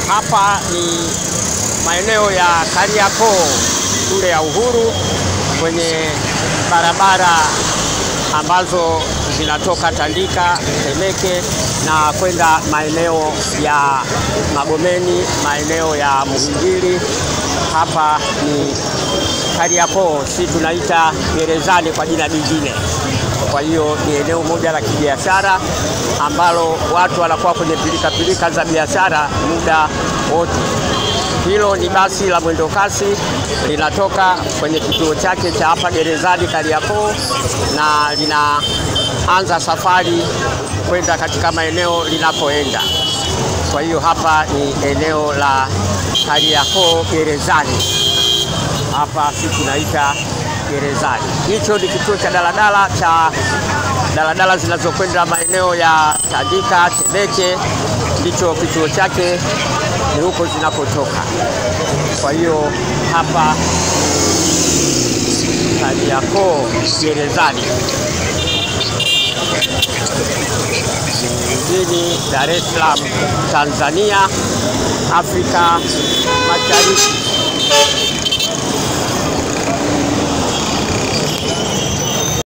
Hapa ni maeneo ya Kariakoo shule ya Uhuru kwenye barabara ambazo zinatoka Tandika, Temeke na kwenda maeneo ya Magomeni, maeneo ya Muhimbili. Hapa ni Kariakoo, si tunaita gerezani kwa jina jingine. Kwa hiyo ni eneo moja la kibiashara ambalo watu wanakuwa kwenye pilika pilika za biashara muda wote. Hilo ni basi la mwendo kasi linatoka kwenye kituo chake cha hapa gerezani Kariakoo na linaanza safari kwenda katika maeneo linakoenda. Kwa hiyo hapa ni eneo la Kariakoo gerezani, hapa si tunaita gerezani. Hicho ni kituo cha daladala cha daladala zinazokwenda maeneo ya Tandika, Temeke, ndicho kituo chake ni huko zinapotoka. Kwa hiyo hapa Kariakoo gerezani mjini Dar es Salaam, Tanzania, Afrika Mashariki.